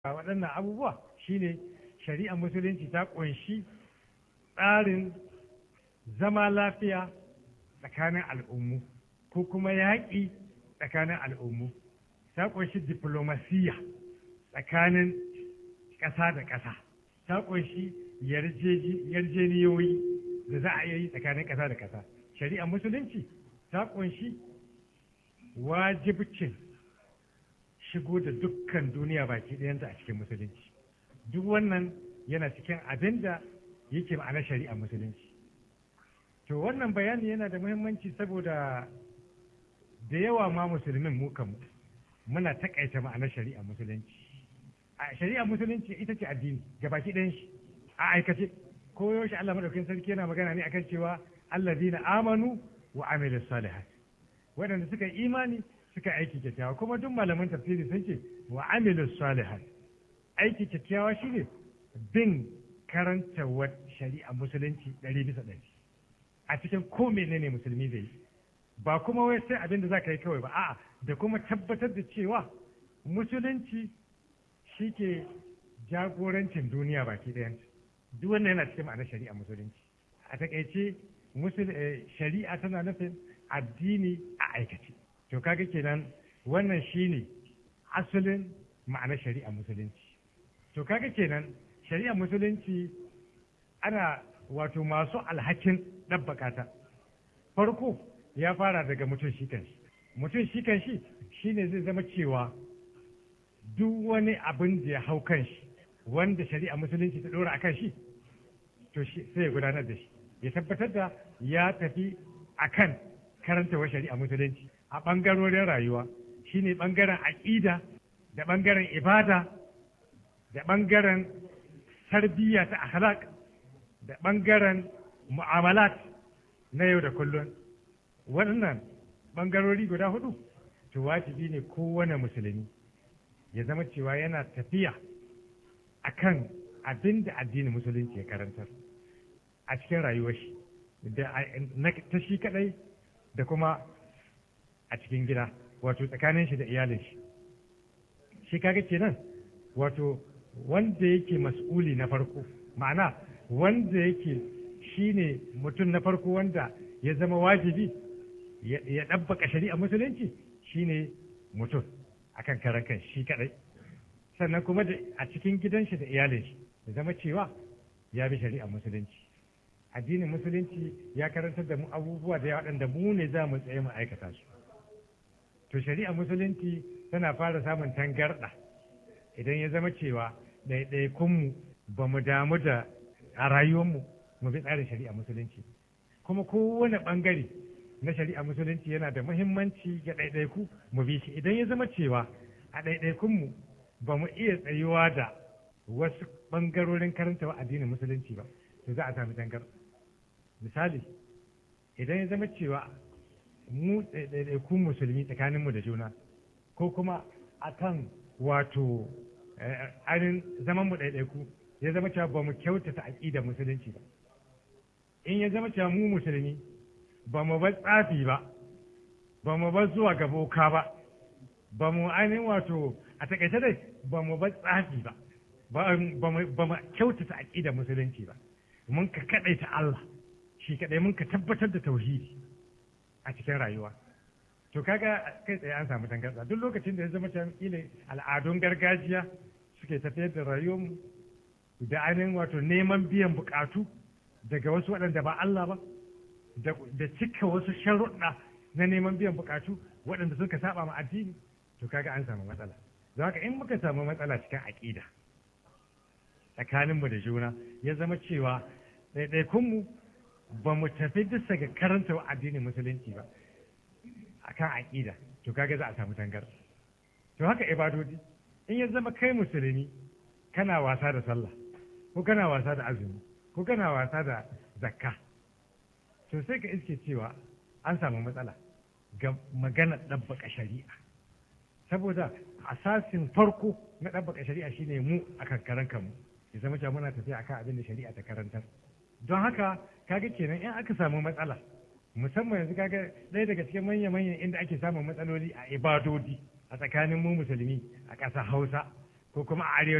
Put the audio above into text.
a waɗannan abubuwa shine shari'ar musulunci ta ƙunshi tsarin zama lafiya tsakanin al'ummu ko kuma yaƙi tsakanin al'ummu ta ƙunshi diplomasiya tsakanin ƙasa da ƙasa ta ƙunshi yarjeniyoyi da za a yi tsakanin ƙasa da ƙasa shari'ar musulunci ta ƙunshi wajibcin shigo da dukkan duniya baki ɗayanta a cikin musulunci duk wannan yana cikin abin da yake ma'ana shari'ar musulunci to wannan bayani yana da muhimmanci saboda da yawa ma musulmin mu kanmu muna takaita ma'anar shari'ar musulunci a shari'ar musulunci ita ce addini ga baki ɗayan shi a aikace ko yaushe Allah madaukakin sarki yana magana ne akan cewa allazina amanu wa amilus salihat waɗanda suka yi imani suka aiki kyakkyawa kuma duk malaman tafsiri sun ce wa amilu salihat aiki kyakkyawa shine bin karantawar shari'a musulunci ɗari bisa ɗari a cikin ko menene musulmi zai yi ba kuma wai sai abin da za ka yi kawai ba a'a da kuma tabbatar da cewa musulunci shi ke jagorancin duniya baki ɗayanta duk wannan yana cikin ma'anar shari'a musulunci a takaice shari'a tana nufin addini a aikace to kaga kenan wannan shine asalin ma'anar shari'a musulunci to kaga kenan shari'a musulunci ana wato masu alhakin ɗabbaka ta farko ya fara daga mutum shi kanshi mutum shi kanshi shine zai zama cewa duk wani abin da ya hau kanshi wanda shari'a musulunci ta ɗora a kan shi to sai ya gudanar da shi ya tabbatar da ya tafi akan karantawar shari'a musulunci a ɓangarorin rayuwa shine ɓangaren aƙida da ɓangaren ibada da ɓangaren tarbiyya ta akhlaq da ɓangaren mu'amalat na yau da kullum waɗannan ɓangarori guda hudu to wajibi ne kowane musulmi ya zama cewa yana tafiya akan abin da addinin musulunci ya karantar a cikin rayuwar shi da ta shi kadai da kuma a cikin gida wato tsakanin shi da iyalin shi shi kaga kenan wato wanda yake mas'uli na farko ma'ana wanda yake shine mutum na farko wanda ya zama wajibi ya ɗabbaka shari'a musulunci shine mutum akan karan kan shi kadai sannan kuma a cikin gidan shi da iyalin shi ya zama cewa ya bi shari'a musulunci addinin musulunci ya karantar da mu abubuwa da yawa waɗanda mu ne za mu tsaye mu aikata su to shari'a musulunci tana fara samun tangarɗa idan ya zama cewa ɗaiɗaikunmu ba mu damu da a rayuwarmu mu bi tsarin shari'a musulunci kuma kowane ɓangare na shari'a musulunci yana da muhimmanci ga ɗaiɗaiku mu bi shi idan ya zama cewa a ɗaiɗaikunmu ba mu iya tsayuwa da wasu ɓangarorin karantawa addinin musulunci ba to za a sami tangar misali idan ya zama cewa mu ɗaiɗaikun musulmi tsakaninmu da juna ko kuma akan wato ainihin zaman mu ɗaiɗaiku ya zama cewa ba mu kyautata aƙidar musulunci ba in ya zama cewa mu musulmi ba mu bar tsafi ba ba mu bar zuwa ga boka ba ba mu ainihin wato a takaice dai ba mu bar tsafi ba ba mu kyautata aƙidar musulunci ba mun ka kaɗaita Allah shi kaɗai mun ka tabbatar da tauhidi a cikin rayuwa to kaga kai tsaye an samu tangarɗa duk lokacin da ya zama can ile al'adun gargajiya suke tafiyar da rayuwarmu da ainihin wato neman biyan bukatu daga wasu waɗanda ba Allah ba da cika wasu sharuɗa na neman biyan bukatu waɗanda suka saba ma addini to kaga an samu matsala don haka in muka samu matsala cikin aƙida tsakaninmu da juna ya zama cewa ɗaiɗaikunmu ba mu tafi bisa ga karanta addinin musulunci ba akan aƙida to kaga za a samu tangar to haka ibadodi in ya zama kai musulmi kana wasa da sallah ko kana wasa da azumi ko kana wasa da zakka to sai ka iske cewa an samu matsala ga magana ɗabbaka shari'a saboda asasin farko na ɗabbaka shari'a shine mu a kankaran kanmu ya zama cewa muna tafiya akan abin da shari'a ta karantar don haka kaga kenan in aka samu matsala musamman yanzu kaga ɗaya daga cikin manya-manyan inda ake samun matsaloli a ibadodi a tsakanin mu musulmi a ƙasar hausa ko kuma a